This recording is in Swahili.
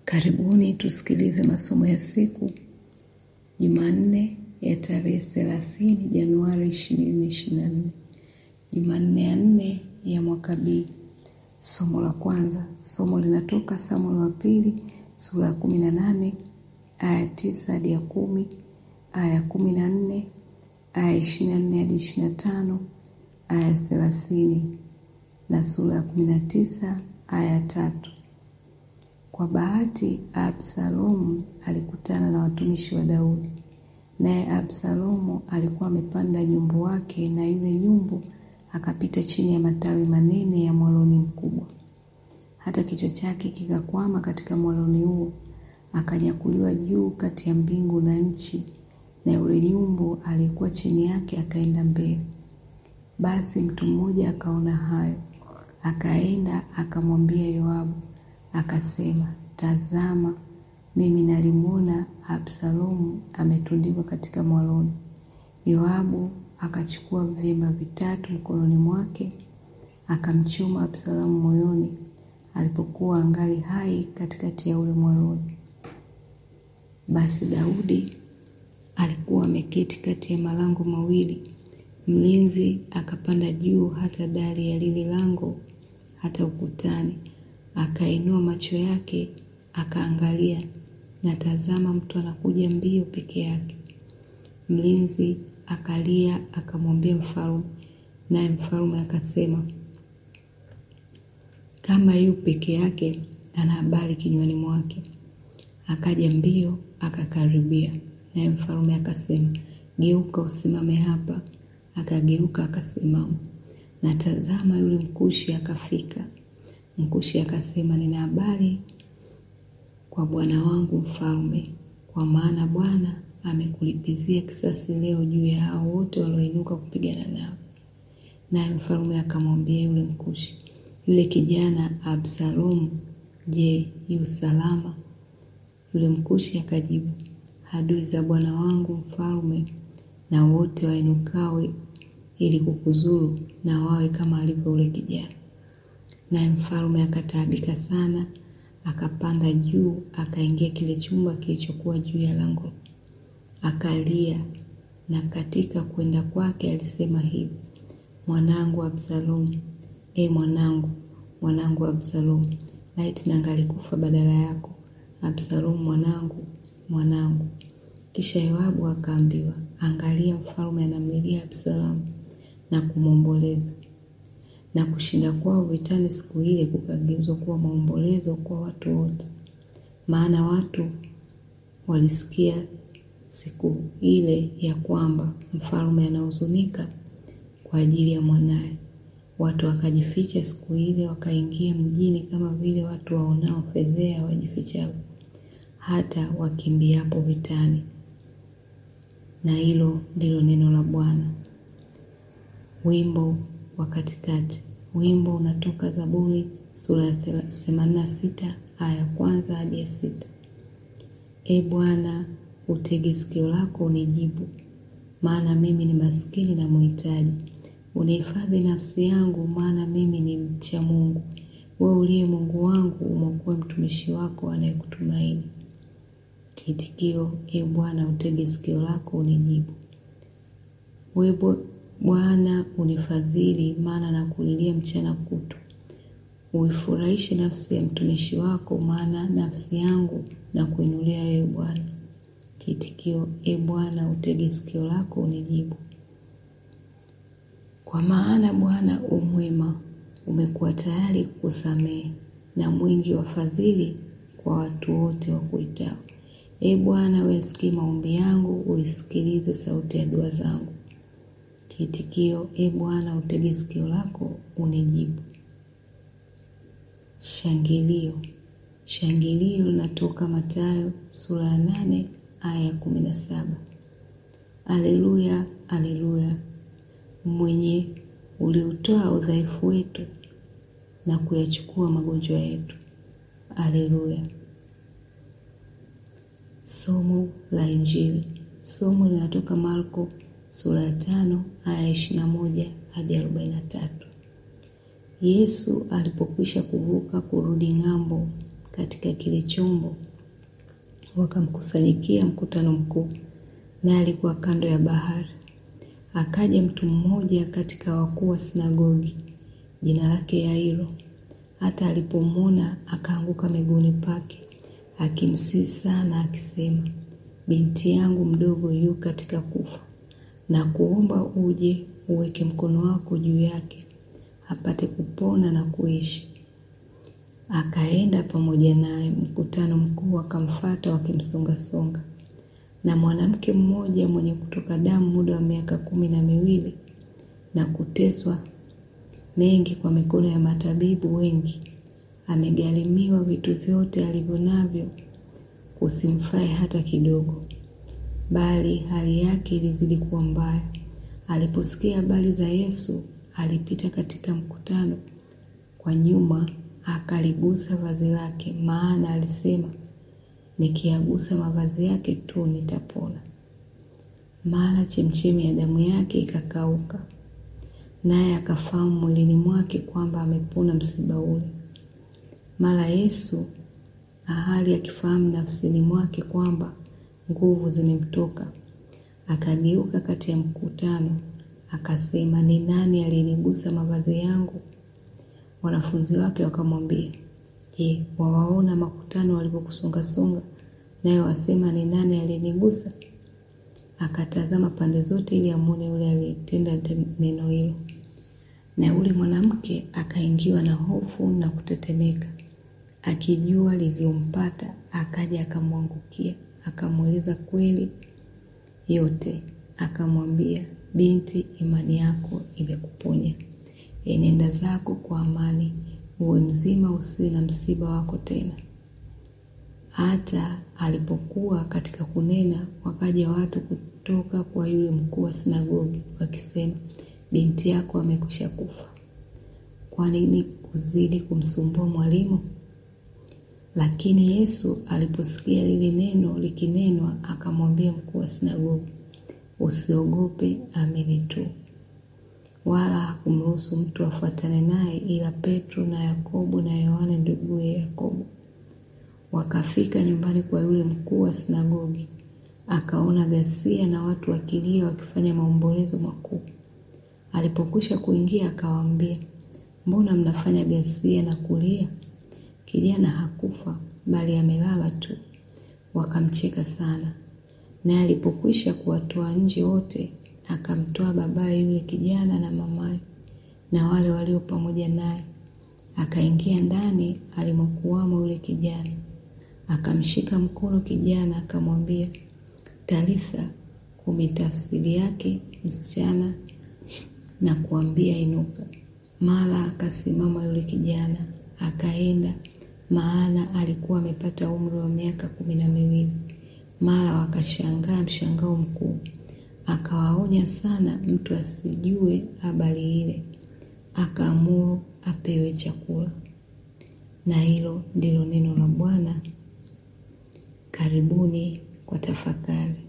Karibuni tusikilize masomo ya siku Jumanne ya tarehe thelathini Januari ishirini ishirini na nne Jumanne ya nne ya mwaka B. Somo la kwanza, somo linatoka Samueli wa pili sura ya kumi na nane aya tisa hadi ya kumi aya ya kumi na nne aya ishirini na nne hadi ishirini na tano aya thelathini na sura ya kumi na tisa aya ya tatu. Kwa bahati Absalomu alikutana na watumishi wa Daudi, naye Absalomu alikuwa amepanda nyumbu wake, na yule nyumbu akapita chini ya matawi manene ya mwaloni mkubwa, hata kichwa chake kikakwama katika mwaloni huo, akanyakuliwa juu kati ya mbingu na nchi, na yule nyumbu aliyekuwa chini yake akaenda mbele. Basi mtu mmoja akaona hayo, akaenda akamwambia Yoabu akasema, tazama, mimi nalimwona Absalomu ametundikwa katika mwaloni. Yoabu akachukua vyema vitatu mkononi mwake, akamchoma Absalomu moyoni alipokuwa angali hai katikati ya ule mwaloni. Basi Daudi alikuwa ameketi kati ya malango mawili, mlinzi akapanda juu hata dari ya lile lango hata ukutani, akainua macho yake akaangalia, na tazama, mtu anakuja mbio peke yake. Mlinzi akalia akamwambia mfalme, naye mfalme akasema, kama yu peke yake, ana habari kinywani mwake. Akaja mbio akakaribia, naye mfalme akasema, geuka usimame hapa. Akageuka akasimama, na tazama, yule Mkushi akafika. Mkushi akasema, nina habari kwa bwana wangu mfalme, kwa maana Bwana amekulipizia kisasi leo juu ya hao wote walioinuka kupigana nao. Naye mfalme akamwambia yule Mkushi, yule kijana Absalomu, je, yu salama? Yule Mkushi akajibu, adui za bwana wangu mfalme na wote wainukao ili kukuzuru na wawe kama alivyo yule kijana. Naye mfalme akataabika sana, akapanda juu, akaingia kile chumba kilichokuwa juu ya lango, akalia. Na katika kwenda kwake alisema hivi, mwanangu Absalomu, e mwanangu, mwanangu Absalomu, laiti nangalikufa badala yako, Absalomu mwanangu, mwanangu. Kisha Yoabu akaambiwa, angalia, mfalme anamlilia Absalomu na kumwomboleza. Na kushinda kwao vitani siku ile kukageuzwa kuwa maombolezo kwa watu wote, maana watu walisikia siku ile ya kwamba mfalme anahuzunika kwa ajili ya mwanaye. Watu wakajificha siku ile, wakaingia mjini kama vile watu waonao fedhea wajifichao, hata wakimbiapo vitani. Na hilo ndilo neno la Bwana. Wimbo wa katikati. Wimbo unatoka Zaburi sura ya themanini na sita aya ya kwanza hadi ya sita. E Bwana, utege sikio lako unijibu, maana mimi ni maskini na mhitaji. Unihifadhi nafsi yangu, maana mimi ni mcha Mungu. Wewe uliye Mungu wangu, umwokoe mtumishi wako anayekutumaini. Kiitikio: E Bwana, utege sikio lako unijibu. Wewe Bwana unifadhili, maana nakulilia mchana kutwa. Uifurahishe nafsi ya mtumishi wako, maana nafsi yangu na kuinulia wewe Bwana. Kiitikio: E Bwana, utege sikio lako unijibu. Kwa maana Bwana u mwema, umekuwa tayari kusamehe, na mwingi wa fadhili kwa watu wote wakuitao. E Bwana, uyasikie maombi yangu, uisikilize sauti ya dua zangu. Kiitikio: E Bwana, utege sikio lako unijibu. Shangilio. Shangilio linatoka Mathayo sura ya nane aya ya kumi na saba. Aleluya, aleluya, mwenye uliutoa udhaifu wetu na kuyachukua magonjwa yetu. Aleluya. Somo la Injili. Somo linatoka Marko sura ya tano aya ishirini na moja hadi arobaini na tatu. Yesu alipokwisha kuvuka kurudi ng'ambo katika kile chombo, wakamkusanyikia mkutano mkuu, naye alikuwa kando ya bahari. Akaja mtu mmoja katika wakuu wa sinagogi, jina lake Yairo. Hata alipomwona akaanguka miguuni pake, akimsihi sana, akisema, binti yangu mdogo yu katika kufa, na kuomba uje uweke mkono wako juu yake, apate kupona na kuishi. Akaenda pamoja naye, mkutano mkuu wakamfuata wakimsongasonga. Na mwanamke mmoja mwenye kutoka damu muda wa miaka kumi na miwili na kuteswa mengi kwa mikono ya matabibu wengi, amegharimiwa vitu vyote alivyo navyo, kusimfae hata kidogo, bali hali yake ilizidi kuwa mbaya. Aliposikia habari za Yesu, alipita katika mkutano kwa nyuma, akaligusa vazi lake, maana alisema, nikiagusa mavazi yake tu nitapona. Mara chemchemi ya damu yake ikakauka, naye akafahamu mwilini mwake kwamba amepona msiba ule. Mara Yesu ahali akifahamu nafsini mwake kwamba nguvu zimemtoka, akageuka kati ya mkutano, akasema, ni nani aliyenigusa mavazi yangu? Wanafunzi wake wakamwambia, Je, wawaona makutano walivyokusongasonga, naye wasema ni nani aliyenigusa? Akatazama pande zote ili amwone yule aliyetenda neno hilo. Na yule mwanamke akaingiwa na hofu na kutetemeka, akijua lililompata, akaja akamwangukia, akamweleza kweli yote. Akamwambia, binti, imani yako imekuponya, enenda zako kwa amani, uwe mzima, usiwe na msiba wako tena. Hata alipokuwa katika kunena, wakaja watu kutoka kwa yule mkuu wa sinagogi wakisema, binti yako amekwisha kufa, kwa nini kuzidi kumsumbua mwalimu? Lakini Yesu aliposikia lile neno likinenwa, akamwambia mkuu wa sinagogi, usiogope, amini tu. Wala hakumruhusu mtu afuatane naye ila Petro na Yakobo na Yohane nduguye Yakobo. Wakafika nyumbani kwa yule mkuu wa sinagogi, akaona ghasia na watu wakilia wakifanya maombolezo makuu. Alipokwisha kuingia, akawaambia, mbona mnafanya ghasia na kulia? Kijana hakufa, bali amelala tu. Wakamcheka sana. Naye alipokwisha kuwatoa nje wote, akamtoa babaye yule kijana na mamaye na wale walio pamoja naye, akaingia ndani alimokuwamo yule kijana, akamshika mkono kijana, akamwambia, Talitha kumi, tafsiri yake msichana, na kuambia inuka. Mara akasimama yule kijana, akaenda, maana alikuwa amepata umri wa miaka kumi na miwili. Mara wakashangaa mshangao mkuu. Akawaonya sana mtu asijue habari ile, akaamuru apewe chakula. Na hilo ndilo neno la Bwana. Karibuni kwa tafakari.